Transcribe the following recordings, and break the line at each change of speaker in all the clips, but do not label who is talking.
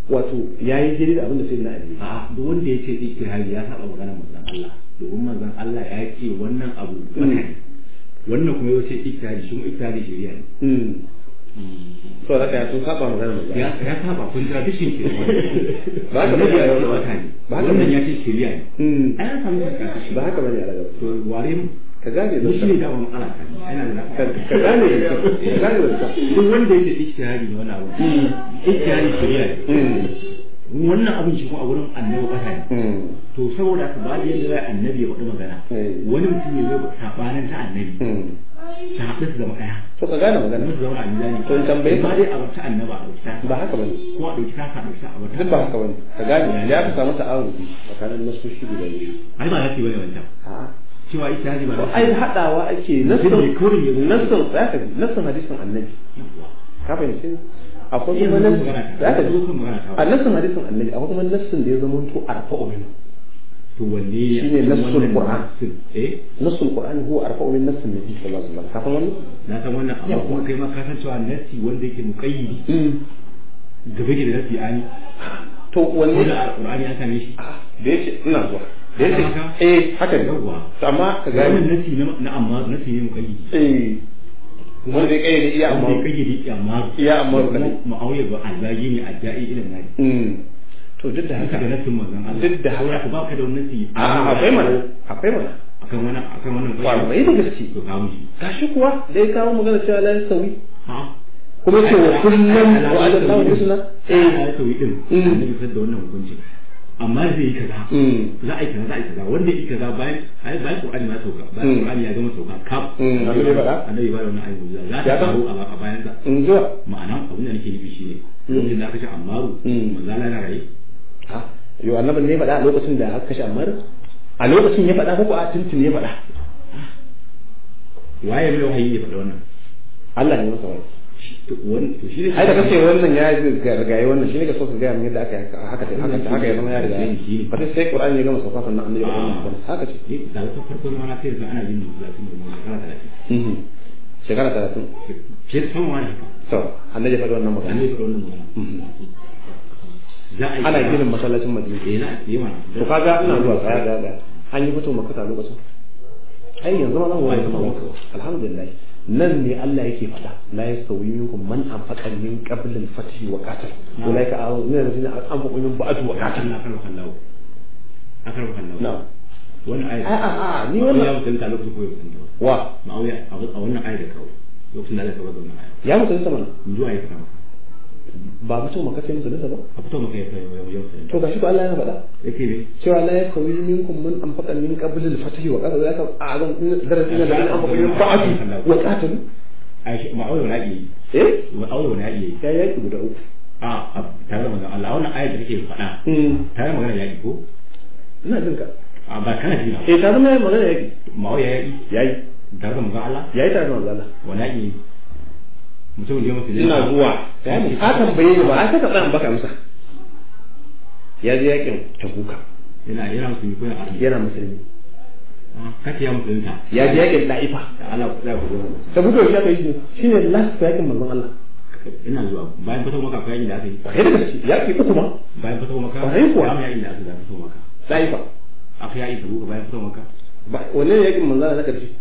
wato yayi daidai da abin da sayyidina ali
a duk wanda ya ce ijtihadi ya saba magana manzon Allah domin manzon Allah ya ce wannan abu bata ne wannan kuma ya ce ijtihadi shi kuma ijtihadi shari'a ne
mm so da kai sun saba magana manzo
ya ya saba contradiction ke
Ba haka bane
ya
a
ce
yau.
bata ne
Ba haka
wannan
bane.
ya ce shari'a ne
mm
ai an samu contradiction
ba haka bane a daga
to ware mu
ka gane
mu shi ne
da
da mun ala kan yana da
ka ka gane ka gane da
duk wanda yake ijtihadi ne wannan abu ijtihadi shari'a ne
mm
wannan abin shi kuma a wurin annabi bata ne
mm
to saboda haka ba da yadda zai annabi ya faɗi magana
Eh.
wani mutum ya zai sabanin ta annabi
mm
ta haɗu su zama ɗaya
to ka gane magana
musu zama a mizani
To in tambaye ka.
ba dai a wata annaba a wata
ba haka bane
ko a ɗauki taka a ɗauki a wata
duk ba haka bane ka gane ya ka samu ta'awudi tsakanin nasoshi guda biyu
ai ba za su yi wani wancan
a'a
cewa ita haji ba
to
za su
ai
yi
hadawa ake
Mutum ne kawai ya zo.
nassin nassin zaka ji nassin hadisin annabi
Yawwa.
ka fahimci akwai
Yanzu
kuma
zan
nassin
magana ta
zaka
yanzu
ji
zan magana ta
a nassin hadisin annabi akwai kuma nassin da ya zama to arfa'u min
to wanne ne
Shine
a cikin
nassul
wannan
Qur'an.
nassin? eh
nassul qur'ani huwa arfa'u min nassin nabi sallallahu alaihi wasallam ka san wannan
na san wannan amma
Yawwa.
kuma kai ma ka san cewa nassi wanda yake muqayyidi
mm
gaba ke da nassi ani
to
ko
wanne
da alqur'ani an same shi
Ah, da yace ina zuwa da yace
Haka?
eh haka ne
Yawwa.
to amma ka
wannan
gane
nassi na na amma nassi ne muqayyidi
eh wanda ya kayyade iya
wanda
amma
ya kayyade amma
Iya Ammaru
kuma
kadai.
ma'auya ba alzagi ne a da'i ilin nari
mm to duk da
haka
haka
da nassin manzon Allah
Duk da haka.
Saboda ba ka da wannan nassi
a akwai mana akwai mana
akan wannan akan wannan
kwarai da gaske
to kawo shi
gashi kuwa da ya kawo magana cewa la yasawi
ha
kuma ce wa kullum wa ala sawu husna
eh
eh
ya sauyi din
Mm.
annabi sai da wannan hukunci amma zai yi kaza
mm
za a yi kaza za a yi kaza wanda yi kaza bayan ai bayan Qur'ani ma sauka bayan
Mm.
Qur'ani ya gama sauka kaf
Mm, annabi ya faɗa?
annabi ya faɗa wannan ayi za
Ya
ta
san?
faru a a bayan sa
in zuwa
ma'ana abin da nake nufi shine lokacin da aka ce Ammaru
Mm.
manzo Allah yana raye
ha yo annabin ne faɗa a lokacin da aka kashe Ammar a lokacin ya faɗa ko a tuntun ya faɗa
waye mai wahayi ya faɗa wannan
Allah ne masa wani
to wani to shi ne
ai da kace wannan ya gargaye wannan shine ka so ka gaya min yadda aka yi haka haka haka haka ya zama ya riga ba sai sai Qur'ani ya gama sauka sannan annabi ya faɗa wannan haka ce
Eh, da ta farko ma na sai ana yin talatin da mun shekara talatin
Mhm. shekara talatin
fiye da sama wani haka
to annabi ya faɗa wannan magana
annabi ya faɗa wannan magana
Mhm.
za a yi
ana
kaza.
ginin masallacin Madina
eh na yi mana
to kaga ina zuwa tsaya ga ga an yi fito makata lokacin ai yanzu ma zan wani kuma alhamdulillah nan ne Allah yake faɗa la yastawi minkum man anfaqa min qabl al-fath wa qatal ulaika a'udhu min allazina anfaqu min ba'd wa qatal
na kan kallawo akan kallawo
na
wannan ayat
a a a ni
wannan ya
wannan
mutunta lokacin koyo mutunta
wa
ma'auya a wannan ayat da kawo lokacin da Allah ya kawo wannan ayat
ya mutunta mana
in zuwa ya fara
ba mutum maka sai mutunta ba
a fito maka ya fara yau yau sai
to gashi ko Allah ya faɗa
yake ne
cewa la yastawi minkum man anfaqa min qabl al-fath wa qatal ulaika a'udhu darasin allazina anfaqu min ba'd wa qatal
ai ma'auya wala yi
eh
ma'auya wala yi
ya yaki guda uku
a a tare da manzon Allah wannan ayat da kake faɗa
mm
tare da magana yaƙi ko
ina jin ka
a ba kana jina
eh ta zama magana yaki
ma'auya yaƙi
yayi
tare da manzon Allah
yayi tare da manzo Allah
wala yi mutum da ya mutu
ina zuwa ka tambaye ni ba a saka tsayan baka amsa ya je yakin tabuka
yana yana musulmi ko yana arni
yana musulmi
kace ya musulunta
ya je yakin da'ifa
da Allah ku da ku zo
tabuka shi aka yi shine last yakin manzon Allah
ina zuwa bayan fito maka akwai yakin da aka yi
ba da gaske yaki uku ma
bayan fito maka
Kwarai kuwa.
ya mu yakin da aka yi da fito maka
da'ifa
akwai yakin da buka bayan fito maka
ba wanne ne yakin manzon Allah na karshe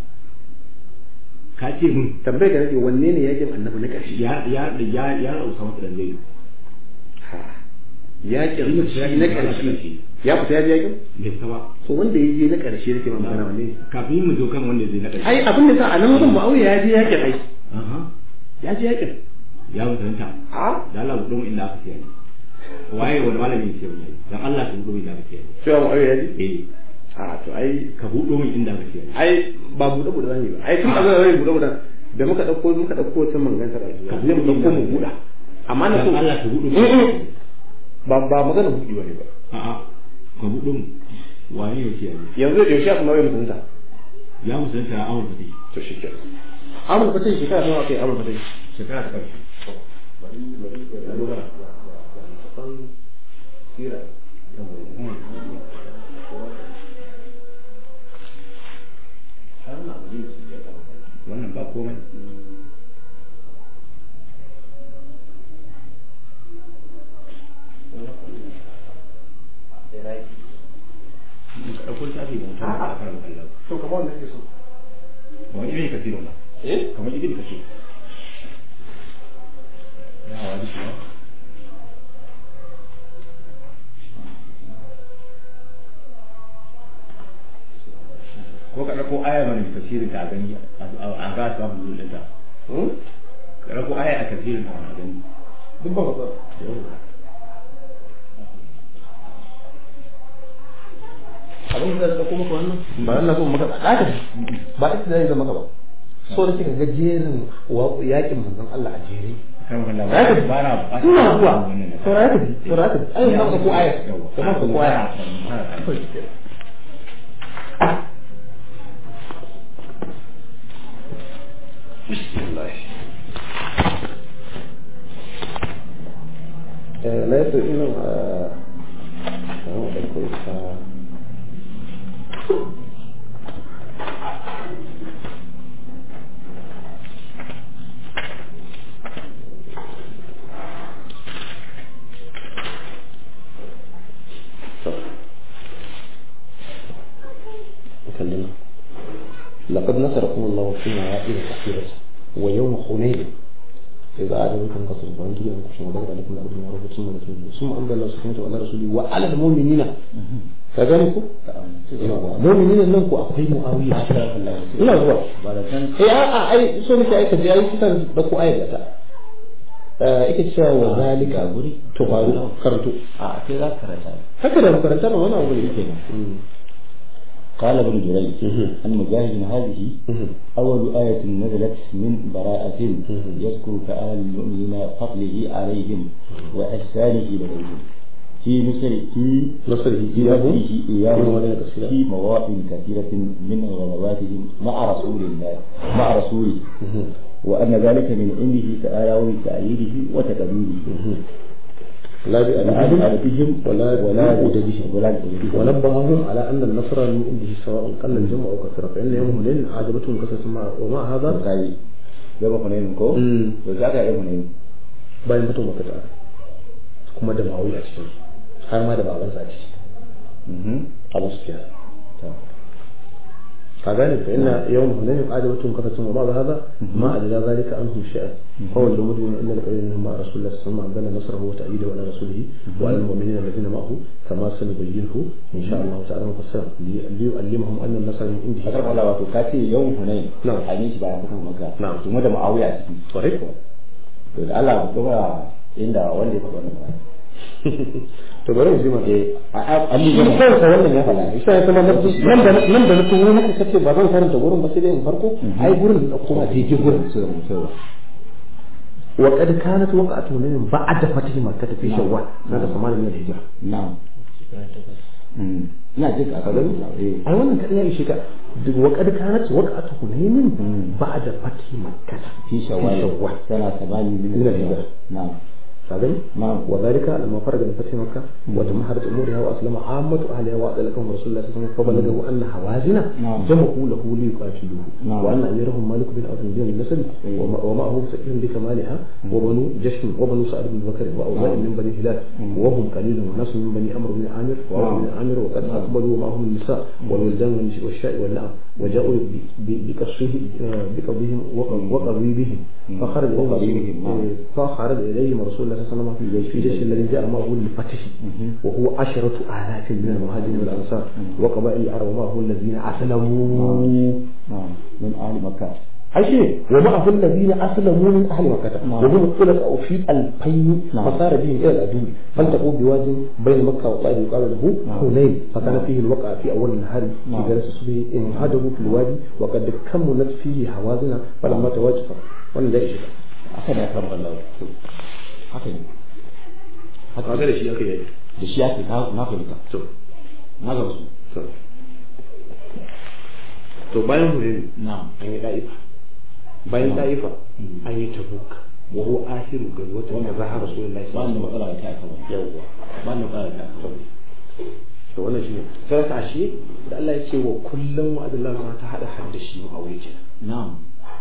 ka ce mun
tambaye ka nake wanne ne yakin annabi na karshe
ya ya ya ya rausa maka dan zai
ha yakin shi na karshe ya fita ya je yakin
bai fita ba
to wanda ya je na karshe nake ma magana wanne ne
kafin mu zo kan wanda zai na ƙarshe
ai abin da sa a nan wajen Muawiya ya je yakin ai
aha
ya je yakin
ya musulunta
a
da Allah gudu inda aka siya ne waye wani malami ne siya ne dan Allah ka gudu inda aka siya ne
cewa Muawiya ya je
eh
a to ai
ka buɗo min inda aka siya ne
ai ba buɗe buɗe zan yi ba ai tun abin da zan buɗe buɗe da muka ɗauko muka ɗauko wata manganta da
Ka
zai mu ɗauko mu buɗa amma na so
dan Allah ka buɗo
Mm, mm. ba ba magana buɗe ba ne ba
a'a ka buɗo min waye ne siya ne
yanzu yaushe aka mawai mutunta
ya musulunta ya amurka dai
to shi ke amur fatai shekara nawa kai amur fatai
shekara ta ƙarshe wannan ba komai
akwai wanda ke so
kamar ibn kasir wannan
eh
kamar ibn kasir ya wadi kuwa ko ka ɗauko aya mana tafsirin ta a gani a ga ta mu da ta ka ɗauko aya a tafsirin ta a gani
duk ba matsala abin da zai kuma maka wannan ba Allah so maka ɗaka ba ita zai zama maka ba so da kika ga jerin yakin manzon Allah a jere
kan kan
Ya tafi.
ba na ba
ina zuwa saurara ka ji saurara ka ji ai zan ko aya kamar ko aya bismillah eh la yato ina a kamar da ko ta نكلمه لقد نصركم الله في مواقف كثيرة ويوم حنين إذا أعجبكم كثر البنجي أنكم وبدر عليكم الأرض من عرفة ثم نتوجه ثم أنزل الله سبحانه وعلى رسوله وعلى المؤمنين كذلك مؤمنين لنكم أخي معاوية ina zuwa eh a a ai so nake aika ji ai kusan da ku aika ta eh yake cewa wa zalika guri to faru karanto
a sai za ka karanta
haka da makaranta ma wani abu ne yake
قال ابن جريج عن مجاهد هذه أول آية نزلت من براءة يذكر كأهل المؤمنين فضله عليهم وإحسانه إليهم في نصر في
نصره
في
إياه
نصره إياهم
ومواضع كثيرة.
في مواطن كثيرة من غزواتهم مع رسول الله مع رسوله وأن ذلك من عنده تعالى وبتأييده وتكبيره
لا بأدبهم
بأدبهم
ولا
ولا
بأدبهم
ولا بأدبهم
ونبههم على أن النصر من عنده سواء قل الجمع أو كثر فإن يوم هنين عجبتهم كثرة ما ومع هذا
kai gaba hunayin ko
Mm.
to za ka yi hunayin
bayan fito maka ta kuma da ma'auyi a cikin har ma da babansa a ciki abu su fiya كذلك فإن يوم هنين عجبتهم كثرة وبعض هذا ما أدرى ذلك عنهم شيئا هو المؤمن إن القليل منهم مع رسول الله صلى الله عليه وسلم عندنا نصره وتأييده وعلى رسوله وعلى المؤمنين الذين معه كما سنبينه إن شاء الله تعالى مفسرا لي- ليعلمهم أن النصر من عنده
fakar Allah wato ka ce yawan hunayin
Na'am.
a yi shi bayan fito maka
Na'am.
kuma da ma'awiya a ciki
صحيح
to da Allah gaba inda wanda ya faɗa wannan ba
to bari mu ji mana
eh a Ali
shi
gaba
kansa wannan ya faɗa isa ya kuma nan da nan da na tuno muku kace ba zan karanta gurin ba sai dai in farko ai gurin da kuma daidai gurin
sai mu sai
وقد كانت وقعة من بعد فتح مكة في شوال سنة 8 من الهجرة
na'am Mm. ina jin ka
هذا
eh
أي wannan kadai ya ishe ka وقد كانت وقعة هنين بعد فتح مكة
في شوال
شوال
سنة ثمانية من
من الهجرة.
نعم
فاهم
نعم
وذلك لما فرج من فتح مكة وتمهرت أمورها وأسلم عامة أهلها وأعطى لكم رسول الله صلى الله عليه وسلم فبلغه أن هوازن
نعم.
جمعوا له ليقاتلوه
نعم.
وأن أميرهم مالك بن أوس بن النسل
أيوه.
وما- ومعه سكين بكمالها وبنو جشم وبنو سعد بن بكر وأوزاع من بني هلال وهم قليل وناس من بني عمرو بن عامر وعمر بن عامر وقد أقبلوا معهم النساء والولدان والشاء والنعم وجاءوا ب- ب- بقصره آه، بقضيهم وق- وقضيبهم فخرج
وقضيبهم، نعم.
إليهم فخرج إليهم رسول الله صلى الله عليه وسلم في جيش الذي جاء معه للفتح وهو عشرة آلاف من المهاجرين والأنصار وقبائل العرب ومعه الذين أسلموا
نعم من أهل مكة
أي شيء ومعه الذين أسلموا من أهل مكة
نعم.
وهم الخلفاء في ألفين
نعم.
فصار بهم إلى العدو فالتقوا بواد بين مكة وطائف يقال له
نعم.
حنين فكان فيه الوقع في أول النهار في
نعم.
جلسة الصبح انهدروا في الوادي وقد كملت فيه حوازن فلما تواجد wannan da shi
haka da kan Allah haka ne
haka da shi aka yi
da shi ake na na fahimta
to
na ga su
to to bayan hunayn
na'am
an yi da'ifa bayan da'ifa an yi tabuk wa huwa akhiru gazwatin da zahara rasulullahi
ba ni da
sallallahu
matsala da ta kawai
yawwa
ba ni da matsala da ta kawai
to wannan shine sai ka shi da Allah ya ce wa kullum wa adallahu ma ta hada hadda shi mu aure ke
na'am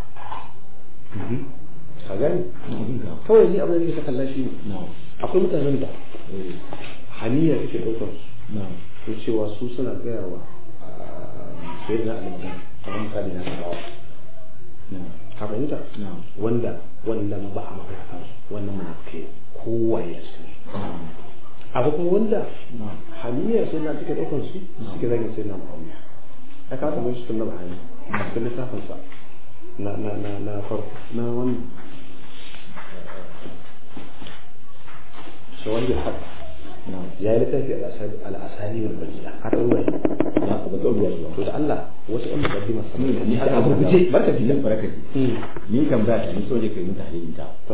ka gani
na abin ka
kawai ni abin da ka kalla shi ne
na'am
akwai mutanen da haniya take daukar su
na'am
to cewa su suna gaya wa ah, sai da Allah magana kamar misali na sabawa ka fahimta wanda wannan ba a magana kan wannan munafiki kowa ya cikin abu kuma wanda hamiyar sai na suke ɗaukar su suke zagin sai na ma'auya ya ka samu shi tunna bahani a cikin littafin sa na na na na farko na wani shawar da haka ya yi littafi al'asali mai bayyana har ruwa
ya ba ta ruwa shi
to da Allah wasu ɗan mukaddima sama da
ni
ni
haka
haka
abu
abu
guje
guje
barka ji barka ji ni kan ba ta ni so je kai mun tahlilin ta
to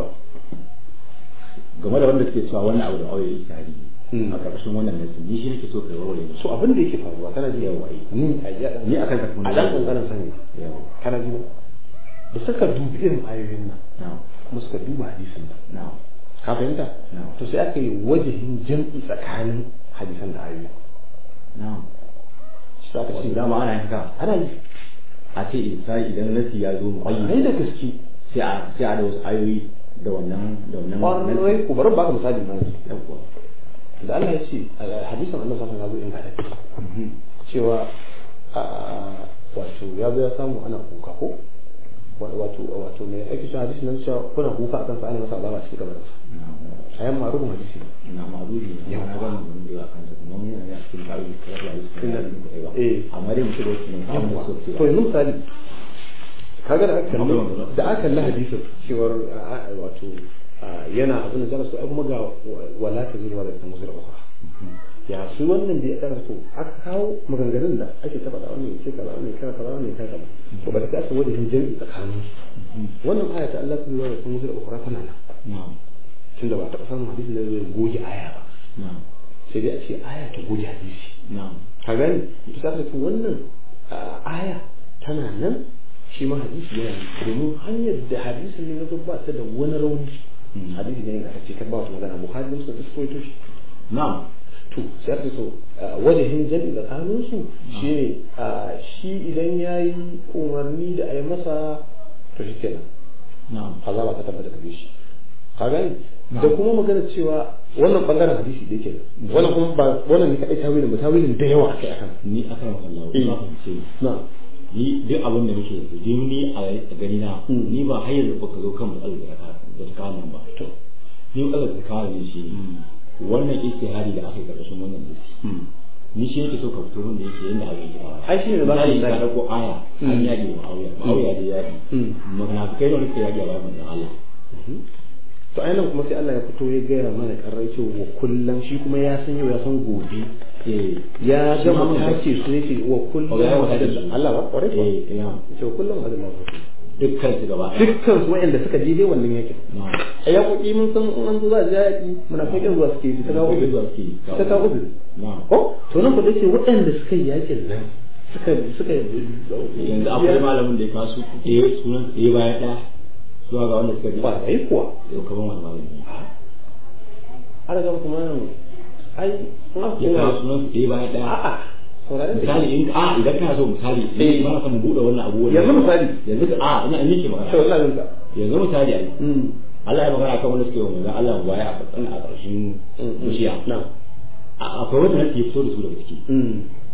game da wanda suke cewa wannan abu da aure yake tari
Mm.
a ƙarƙashin wannan nasu ni shi nake so kai warware ni
so abin da yake faruwa kana ji
Yawa, eh.
ni a ya
Ni akan ka kuma
a dan kankanin sani
yawa
kana ji ba da suka dubi irin ayoyin nan
na'am
kuma suka duba hadisin nan
na'am
ka fahimta
Na'am.
to sai aka yi wajahin jam'i tsakanin hadisan da ayoyi
na'am
shi aka ce
dama ana yin haka
ana yi
a ce misali idan nasi ya zo mu
ai da gaske
sai a sai a da wasu ayoyi da wannan da wannan
ƙwarai ku bari baka misali na yanzu
yawa
da Allah ya ce a hadisan Allah sallallahu alaihi wasallam ya zo in cewa a wato ya zo ya samu ana kuka ko wato wato me ake cewa hadisi nan cewa kuna kuka akan sa ana masa azaba cikin kabarin sa ayan ma'rufun hadisi ne
na ma'adudi ne
Yawa.
na ga mun da yawa kan sa kuma mun yana cikin ta'awi kira da su
Inna- eh.
amma dai mutum da wasu ne samun
Yawwa.
so
to
cewa
yanzu misali kaga da aka kalli
Akwai wanda-
da aka kalli hadisin cewar a- a- wato a, yana abin da zaka so ai kuma ga wa- wala ta zuwa da ta musu da ukhra ya su wannan da ya tsara so aka kawo maganganun da ake ta faɗa wannan ce kaza wannan kaza kaza wannan kaza kaza to ba da ka san wajen jami'i tsakanin su wannan aya ta Allah ta zuwa da ta musu da ukhra tana nan
na'am
tunda ba ta samun hadisi da zai goge aya ba
na'am
sai dai a ce aya ta goge hadisi
na'am
ka gani to sai ka ce wannan a, aya tana nan shi ma hadisi yana nan domin hanyar da hadisin ne na zo ba ta da wani rauni
Mm.
hadisi ne ga ce kan ba wata magana bukhari da muslim su koyo shi
na'am
to sai aka so wajahin jami'i tsakanin su shine a, shi idan yayi umarni da a yi masa to shi kenan
na'am
azaba ta tabbata gare shi ka gani da
Na'am.
kuma magana cewa wannan bangaren hadisi da yake nan wannan kuma ba wannan ne kadai tawilin ba tawilin da yawa akai akan
ni aka maka Allah
Eh.
ba fahimce
na
ni duk abin da muke yanzu dai ni a gani na
Mm.
ni ba har yanzu baka zo kan matsalar da ka da ta kawo nan ba
to
ni matsalar da ta kawo ne shi wannan istihari da aka yi karkashin wannan list ni shi yake so ka fito wanda yake yanda abin yake fara
Ai, shi ne da za ka yi
ka
zaki.
dauko aya an
Mm.
yaƙi wa auya auya da yaƙi
Mm.
magana kai ne suka yaƙi a bayan manzon Allah
to ainihin kuma sai Allah ya fito ya gaya mana karrai cewa wa kullum shi kuma ya san yau ya san gobe
eh
ya
Shi ma
gama
mun
tace su ne ce wa kullum
Oh, ya yi wa
hadin
hadin.
Allah ba kwarai ba
eh ya
ce wa kullum hadin Allah
dukkan su gaba ɗaya
dukkan su wa'anda suka je dai wannan yakin
na
a yaƙoƙi mun san in an zo za a ji yaƙi muna fakin zuwa suke yi ta kawo
Suke
uzuri
zuwa suke yi.
ta kawo uzuri
na
ko to nan kuɗi ce waɗanda suka yi yakin nan suka suka
yanzu akwai malamin da ya kawo su eh sunan eh baya ɗaya zuwa ga wanda suka ji
ba yi kuwa
yau kaman wani malami
ana gaba kuma nan ai in aka
ya kawo
koma
sunan su eh baya ɗaya
a'a sauraron da
misali in a idan kana so misali
Eh.
eh ba ka mu bude wannan abu
Yanzu misali.
yanzu ka- a ina ina ke
to
magana
ina jin ka
yanzu misali ai
mm
Allah ya magana kan wanda suke yi manzon Allah baya a ƙarshen a ƙarshen bishiya
na
A- akwai wanda nake fito da su daga ciki
mm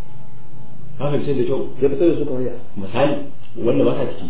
ka fahimce da kyau
ya fitar da su kamar ya
misali wanda ba sa ciki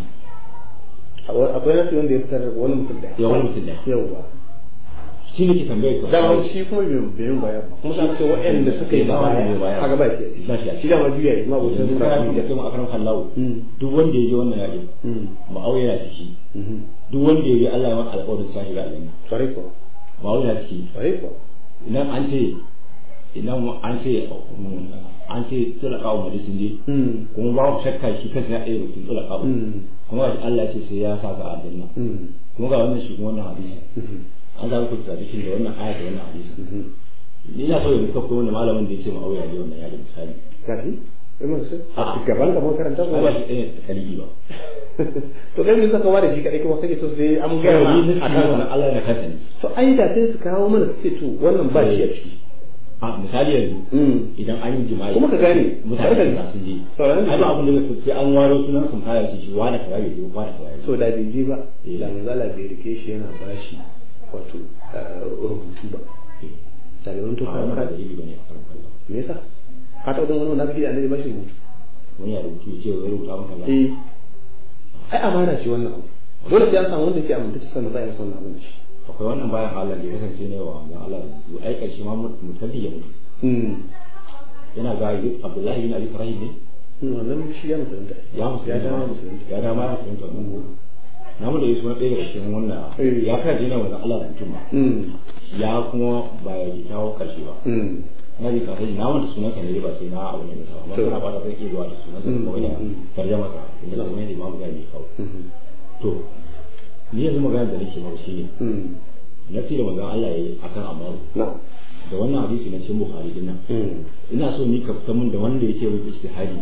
akwai nasu wanda ya fitar da wani mutum da
ya wani mutum da
yawwa
shi ne ke tambayar ka
dama shi kuma bai bai baya ba kuma sai ce waɗanda suka yi
Ba wanda bai
baya
baya.
haka ba shi
Ba shi a
shi dama juya yi ma ba sai
yanzu
zuwa
kana
juya
kuma kai mu akaran kallawo
Mm.
duk wanda ya je wannan yaƙi
mm
ma'auya yana ciki
mhm
duk wanda ya je Allah ya masa alƙawarin sa shiga aljanna
kwarai kuwa
ma'auya yana ciki
kwarai kuwa
idan an ce idan an ce an ce tsira kawo mali sun je
mm
kuma ba ku shakka shi kansa ya ɗaya rukun tsira kawo
mm
kuma ga Allah ya ce sai ya sa ga aljanna
mm
kuma ga wannan shi kuma wannan hadisi
mhm
an za ku tradition da wannan aya da wannan hadisi
mhm
ni na so yanzu ka koyi wani malamin da ya ce ma'auya ne wannan yaƙi misali
kaji Imam sai
A'a.
a gaban ka mun karanta
ko
ko
ba shi ɗaya da kaligi ba
to kai mun saka ware shi kadai kuma kake so sai an ga
kawai ni
ma
nufi
a
ne wannan
kan
Allah ya kasa ne
to ai da sai su kawo mana su ce to wannan ba shi a ciki
a misali yanzu
mm
idan an yi jima'i
Kuma ka gane,
mutane
barkan-
da sun je
sauraron
ai
da-
ba abin da zai sai an waro sunan sun fara shi wani kaza ya je wani kaza ya je
so da bai je ba
Eh.
da manzala bai rike shi yana bashi wato eh, rubutu ba da bai wanto
a
kan
wannan ba
kan
dalili bane a karan kallon
me yasa ka taɓa ganin wani munafiki da annabi bashi rubutu
wani ya rubutu ya ce ya rubuta maka ba
eh ai amana ce wannan abu dole sai an samu wanda ke amince sannan za a yi masa wannan abin da shi
akwai wannan bayan Allah da ya kasance ne wa ga Allah to ai karshe ma mutalli ya mutu
mm
yana ga Abdullahi bin Abi Ibrahim ne
wannan shi ya musulunta
ya mutu
ya dama musulunta
ya dama ya mutu na mu da yasu na ɗaya daga cikin wannan
Eh.
ya kai dina wannan Allah da mutum ma
mm
ya kuma ba ya ji kawo karshe ba
mm
na ji kafin na wanda sunansa ne ba sai na abu ne da sama
To.
amma kana ba zai iya zuwa da sunansa
Mm,
ko da
mm, mm.
tarjama sa inda
No.
kuma ne imamu gani kawo
mm
to ni yanzu magana da nake maka shine
mm
nafi da magana Allah yayi akan amaru
na
da wannan hadisi na cikin Bukhari din nan
mm
ina so ni ka fitar mun da wanda yake wai ijtihadi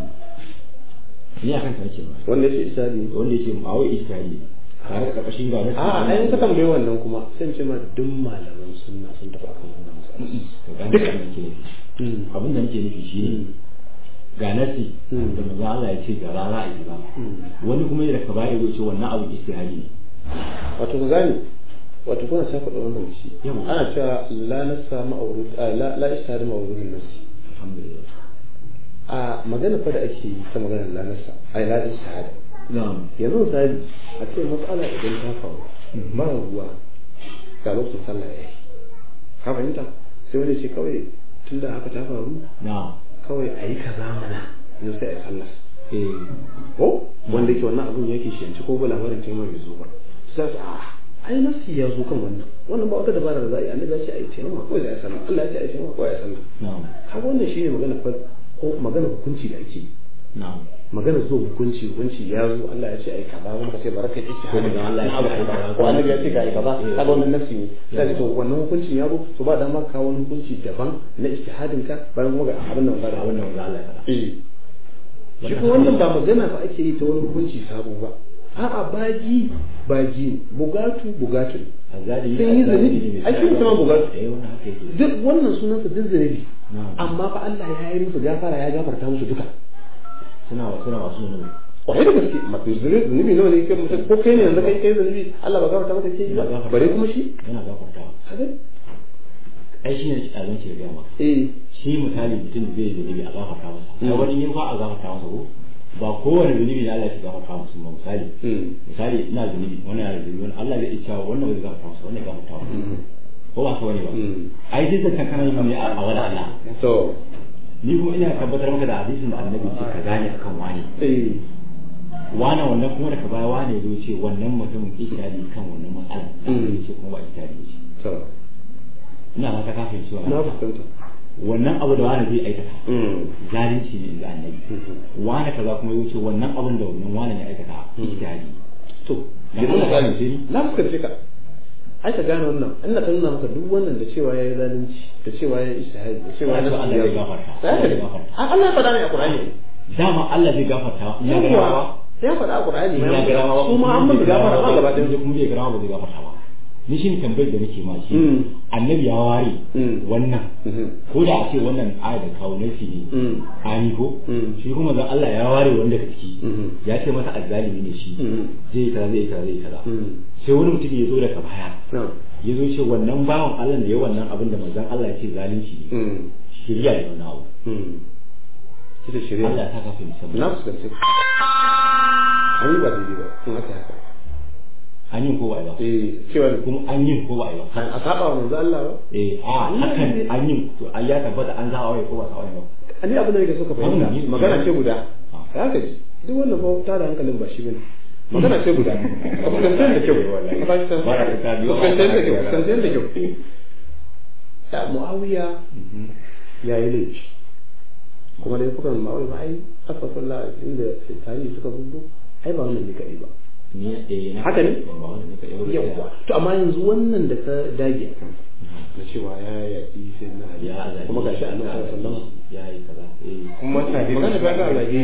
ni akan ta nake ma
wanda yake isadi
wanda yake a wai ijtihadi tare da karkashin ga nasi
a a in ka tambaye wannan kuma sai in ce ma duk malaman sunna sun tafi akan wannan matsala
duka nake nufi
mm
abin da nake nufi shine ga nasi
Mm.
da manzo Allah ya ce ga rana a yi ba
mm
wani kuma da ka baya ya ce wannan abu ijtihadi ne
wato ku gane wato kuna ta faɗa wannan da shi
Yawa.
ana cewa la nasa ma'aurud a la la ishtihad ma'urudin nasi
alhamdulillah
a magana fa da ake yi ta magana la nasa ai la ishtihad
na'am
yanzu misali a ce matsala idan ta faru mara ruwa ga lokacin sallah ya yi ka fahimta sai wani ce kawai tunda haka ta faru
na'am
kawai a yi kaza mana yanzu sai a yi sallah
eh
ko wanda yake wannan abun yake shi yanci ko ba labarin taimaka bai zo ba sai su a ai nasi ya zo kan wannan wannan ba wata dabara da za a yi annabi ya ce a yi taimaka ko ya sallah Allah ya ce a yi taimaka ko ya sallah
na'am
kaga wannan shine magana fa ko magana hukunci da ake yi
na'am
magana zuwa hukunci hukunci ya zo Allah ya ce ai kaza wani kace baraka ce
Ko manzon Allah ya ce ai kaza.
ko annabi ya ce ga ai kaza
Eh.
kaga wannan nafsi ne sai to wannan hukuncin ya zo to ba dama ka wani hukunci daban na ijtihadin ka bayan kuma ga abin da magana
abin da manzo Allah ya faɗa
eh shi ko wannan ba magana ba ake yi ta wani hukunci sabo ba a'a baji baji bugatu bugatu
azali
Sun yi zunubi. Ai, sun sama bugatu.
eh wannan haka yake
duk wannan sunansa duk zunubi
na'am
amma fa Allah ya yi musu gafara ya gafarta musu duka
suna suna masu zunubi
kwarai da gaske mafi zunubi nawa ne kai mutum ko kai ne yanzu kai kai zunubi Allah ba gafarta maka ke yi ba bare kuma shi
yana gafartawa
kaga
ai shi ne a zance ga maka
eh
shi misali mutum da zai yi zunubi a gafarta masa ai wani yin fa a gafarta masa ko ba kowane zunubi ne Allah ya gafarta masa ba misali
mm
misali ina zunubi wannan yana zunubi wannan Allah zai iya wannan ba zai gafarta masa wannan ya gafarta masa ko ba ka wani ba
mm
ai duk da kana yi ne a a wani Allah
to
ni kuma ina tabbatar maka da hadisin da annabi ce ka gane akan wani
eh
wane wannan kuma daga baya wane zo ce wannan mutumin ikirari kan wannan matsala
Mm.
ce kuma ba ikirari ce
to
ina ma ta kafin cewa
na fuskanta
wannan abu da wani zai aikata
mm
zalunci ne inda annabi wane kaza kuma ya wuce wannan abin da wannan wane ne aikata ikirari
to
Na
yanzu
Allah
misali
ya ce ni?
na fuskance ka ai ka gane wannan ina ta nuna maka duk wannan da cewa yayi zalunci da cewa yayi ishtihadi da cewa
Wato
yayi
Allah zai gafarta.
sai
Allah zai gafarta.
Allah ya faɗa ne a Qur'ani
dama Allah zai gafarta in ya gara
yawa
ba
ya faɗa a Qur'ani
in ya gara ba
su ma an musu gafara ba gaba ɗaya
kuma bai gara ba zai gafarta ba ni shi ne tambayar da nake ma shi
Mm.
annabi ya ware
Mm.
wannan
Mhm.
ko da a ce wannan aya da kawo nasi ne
Mm.
ani ko
Mm.
shi kuma zan Allah ya ware wanda ka ciki
Mhm.
ya ce masa azzalimi ne shi
Mhm.
zai yi kaza zai yi kaza zai yi kaza
Mm.
sai wani mutum ya zo daga baya
na
ya zo ce wannan bawan Allah da ya wannan abin da manzon Allah ya ce zalunci ne
mm
shirya da wannan abu
mm kisa shirya
Allah ya saka fahimci
na fuskance an yi ba daidai ba in aka haka
an yi ko ba a yi ba
eh cewa
kuma an yi ko ba a yi ba
a saba wa manzo Allah ba
eh a hakan an yi to an ya tabbata an zawa wai ko ba zawa ba
ani abin da nake so ka fahimta
Wannan ne-
magana ce guda
Ah.
haka ji duk wannan fa ta da hankalin ba shi bane magana ce guda ka fuskantar da kyau ka fahimtar
Bara ka ta biyo.
fuskantar da kyau fuskantar da kyau da muawiya ya yi laifi kuma da fukan ma'awai ba ai asafallah inda tarihi suka gudu ai ba wannan ne kaɗai ba
ni eh na
Haka ne?
ba wannan ne ka yau
yawwa to amma yanzu wannan da ka dage a kansa na cewa ya yaƙi sai na ali
ya azali
kuma gashi a nan sallallahu
ya yi kaza eh
kuma tare magana ba ga alage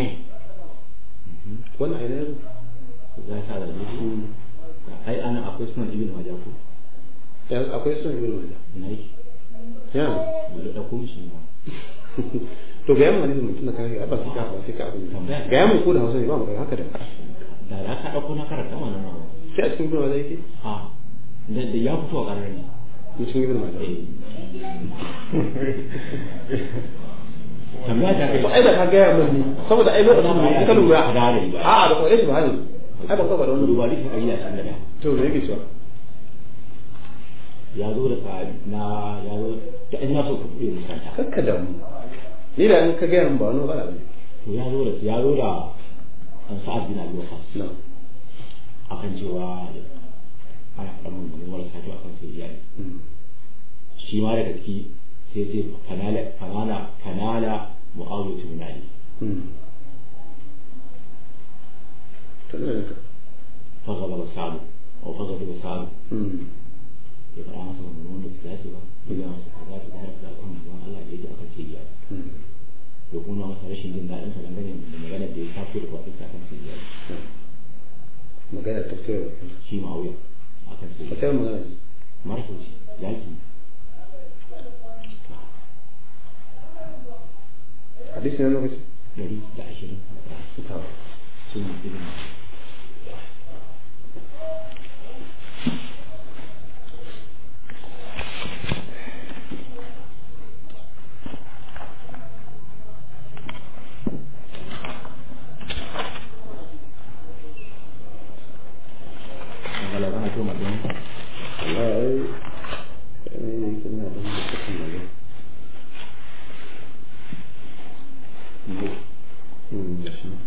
wannan aina yanzu
ya sa da ni ai ana akwai sunan ibn majah ko
yanzu akwai son ibn majah
ina yake
ya
dole da kuma shi ne
to ga yamma ne mutum da kare ba sai ka ba sai ka abin
Tambaya.
ga yamma ko da hausa ne ba mu haka da
da ya ka dauko na karanta wannan nawa
sai a cikin ibn majah yake
a da da ya fito a ƙarar ne
mutum ibn majah
eh
tambaya ta kai
ba ai da ka gaya min ne saboda ai lokacin ne in ka lura
Ka gane ba.
a'a da kwaɗe shi ba ne ai ba ka faɗa wannan
duba duk ayi a san da
to me yake cewa
ya zo da sahabi na ya zo da ina so ka buɗe makaranta
kakka da mu ni da in ka gaya min ba wani matsala ne
to ya zo da ya zo da an sa'ad bin abi waqas
na
akan cewa ana faɗa mun da wala sai akan sai iyali shi ma daga ciki sai sai fanala fanala fanala mu'awiyatu min ali
to ne ka
فغضب سعد أو فغضب سعد يقرأ مثلا من وين الثلاثة إذا مثلا ثلاثة تعرف لا أكون من الله يجي أكل سيئة يكون مثلا رشين دين دائما فلان بني من مجال دي كافر وقت أكل سيئة
magana tafsir
شيء معوية أكل سيئة
tafsir magana ce
ما رأيك يالكي
hadisi ne lokaci
دري لا عشرين سنة إذن kalau kan itu macam
Allah ai ne yake na da mutum magana Mm, da shi.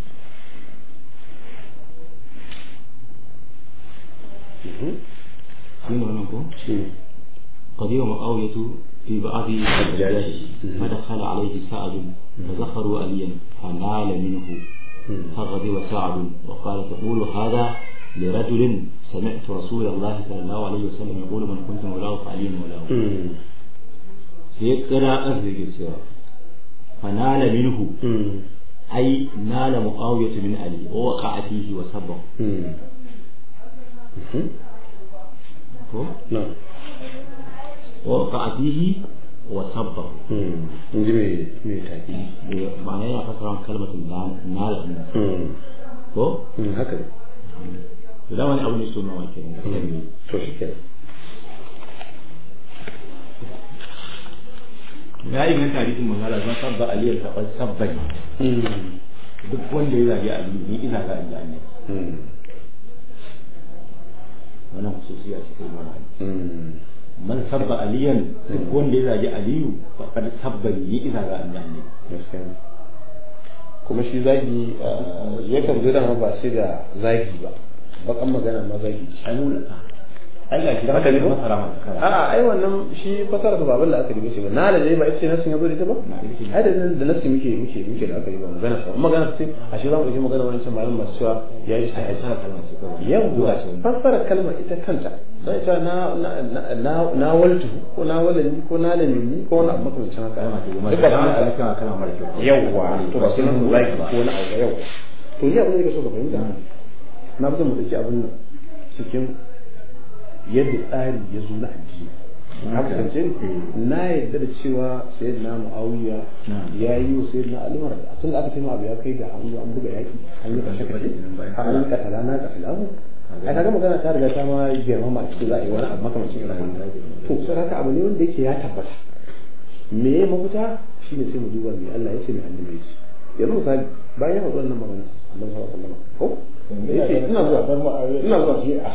Mhm.
shi ne wannan ko
Shi ne.
قديم معاوية في بعض حجاجه
مم.
فدخل عليه سعد فزخروا عليا فنال منه
Mm.
فغضب سعد وقال تقول هذا لرجل سمعت رسول الله صلى الله عليه وسلم يقول من كنت مولاه فعلي مولاه
Mm.
sai kira arziki cewa fanala minhu
Mm.
ai nala muawiyatu min ali wa waqa'a fihi wa sabba
Mm. Mhm.
ko
Na.
wa waqa'a fihi wa sabba
Mm. In ji mai mai taki.
ma'ana yana fasara kalmatin nala din
Mm.
ko
Mm, haka ne.
da dama ne abu ne so nawa kenan da kalmi
To shi kenan.
ya inganta hadisin manzala zan sabba aliyar taɓar sabbai
Mm.
duk wanda ya zagi aliyu ni ina ga aliyu annabi
Mm.
wannan khususiya ce ta imam ali
Mm.
man sabba aliyan duk wanda ya zagi aliyu faqad sabba ni ina ga aliyu annabi
Gaskiya ne. kuma shi zagi ah, yakan zo dama ba sai da zagi ba bakan magana ma zagi ce
ai mu ai ga shi da
haka ne ba
masara ma kara
a'a ai wannan shi fasara ba babin da aka ribe shi ba na da dai ba ita nasin ya zo da ita ba
Na, ita ce.
ai da da nasi muke muke muke da aka yi ba magana sa magana ce a shi za mu yi magana wani can malamin masu cewa ya yi
ai
shi
sana kalma ce kawai
yawwa
ce
fassara kalmar ita kanta sai ta na na na na waltu ko na walani ko na lamini ko wani abu makamancin haka
kalma ce
Duk
kuma
ba
kalma
haka.
ce kalma kalma mara kyau
yawwa to ba sai nan zaki ko wani abu yawwa to ni abin da kake so ka fahimta na fi son mu dauki abin nan cikin yadda tsari ya zo na addini ka fahimce ni na yadda da cewa sayyidina muawiya ya yi wa sayyidina ali mara tun da aka taimaka abu ya kai ga an zo an buga yaki an yi kashe kashe har an katala na katalahu a kaga magana ta riga ta ma girmama a cikin za a yi wani abu makamancin irin wannan to sai haka abu ne wanda yake ya tabbata me ya mafita shine sai mu duba me Allah ya ce mai annabi ya ce yanzu misali bayan ya faɗi wannan magana Allah sallallahu alaihi wasallam ko yace ina zuwa ina zuwa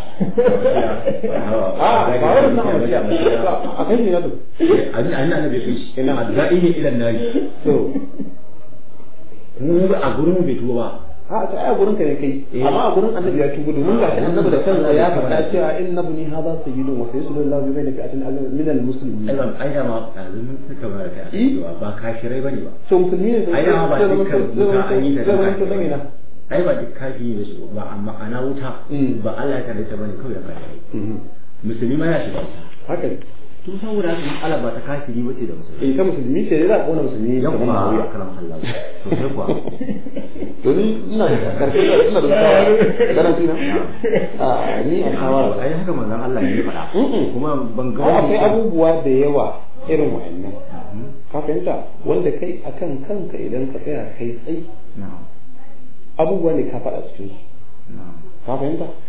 a ba wannan abu ya a kai ne na to
an an annabi kai shi ina adda'i ne ila nari
to
mu a gurin bai tuba ba
a ta ai gurin ka ne kai amma a gurin annabi ya tubu domin ga annabi da kansa ya faɗa cewa inna ibni hadha sayyidun wa sayyidu lillahi bayna fi'atin min al-muslimin
ai ban ai da ma yanzu mun suka bar kai a cewa ba kashirai bane ba
so musulmi ne
ai da ba dukkan wuta an yi da
zai zama to
dukkan
dangina
ai ba duk kafi ne su ba amma ana wuta
Mm.
ba Allah ya ta bane kawai da kashirai musulmi ma ya shiga wuta
haka ne
to saboda haka Allah ba ta kafiri bace da musulmi
eh ta musulmi ce za a kona musulmi
yan
kamar
kuma
ma'awiya
kalam Allah to sai kuwa
to ni ina da karfi ina da shawara garanti na a ni a shawara
ai haka manzon Allah ya faɗa
Mm-mm.
kuma ban ga
Ai, akwai
wani
abubuwa da yawa irin wa'annan ka fahimta wanda kai akan kanka idan ka tsaya kai tsayi
na'am
abubuwa ne ka faɗa cikin su
na'am
ka fahimta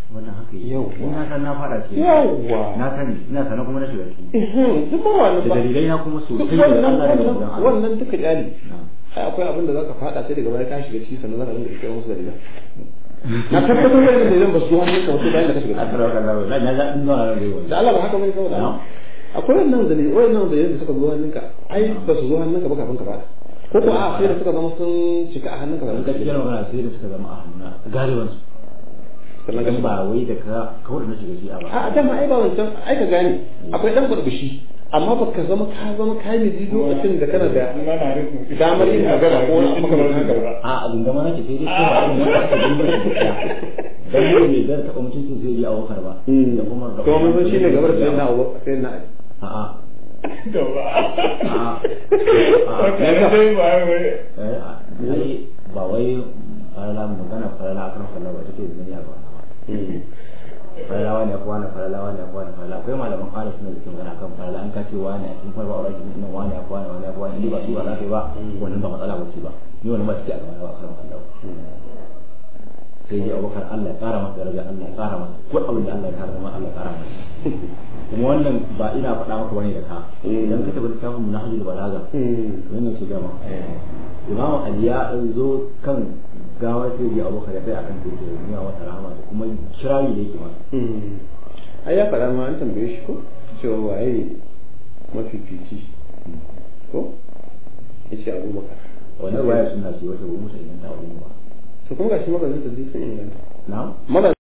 wannan haka yi
Yawwa.
ni na san na fara ce
Yawwa.
na sani ina sanar kuma na shiga ciki
Ihun, duk ba wannan
da
ba
dalilai na kuma
duk
sosai da
wannan
Allah da
wannan
manzon Allah
wannan duka kyali
Na'am.
ai akwai abin da zaka fada sai daga baya ka shiga ciki sannan zaka dinga rike musu dalilan na tabbatar da dalilan ba su zo hannunka wasu bayan da ka shiga ciki
Asalamu alaikum. Na ga ina na da
da Allah ba haka bane saboda
Na'am.
akwai wannan dalilai wannan dalilai da suka zo hannunka ai ba su zo hannunka ba kafin ka fada ko ko a sai da suka zama sun cika a hannunka kafin ka
gaskiyar
shiga
magana sai da suka zama a hannuna galiban su
sannan ka
dan
shiga
ba wai da ka kawai da na shiga shi a ba
a dama ai ba wancan ai ka gane akwai dan burbushi amma ba ka zama ka zama kai mai lokacin da kana da damar yin magana ko wani abu kamar haka ba
a abin da mana ke sai dai kuma abin da aka dinga shi dan ne ne da ta mutuncin zai yi a wakar ba da Umar da
kuma mun san shine gabar sai na sai na
a a
da ba
a
wata dai ba wai
a ai ba wai farala magana farala akan farala ba take zuni a ba faralawa ne kuwa na faralawa ne kuwa na farala akwai malaman fara suna da magana kan farala an kace wani a cikin farba aure cikin nan wani kuwa na wani kuwa ni ba su ba za ka yi ba wannan ba matsala ba ce ba ni wannan ba take a gaba ba kan Allah sai dai abubakar Allah ya kara masa daraja Allah ya kara masa ko abin da Allah ya kara masa Allah ya kara masa kuma wannan ba ina faɗa maka bane da ka idan ka tabbata kafin munahajul balaga wannan ce gama Imam Ali ya zo kan gawar sai dai abubakar ya tsaya akan tuke ya masa rahama da kuma kirari da yake masa
ai ya faɗa ma an tambaye shi ko cewa waye mafifici ko yace abubakar
wannan ruwaya suna ce wata ba musa inganta wajen ba
to kuma gashi magazin da sun inganta
na'am
magazin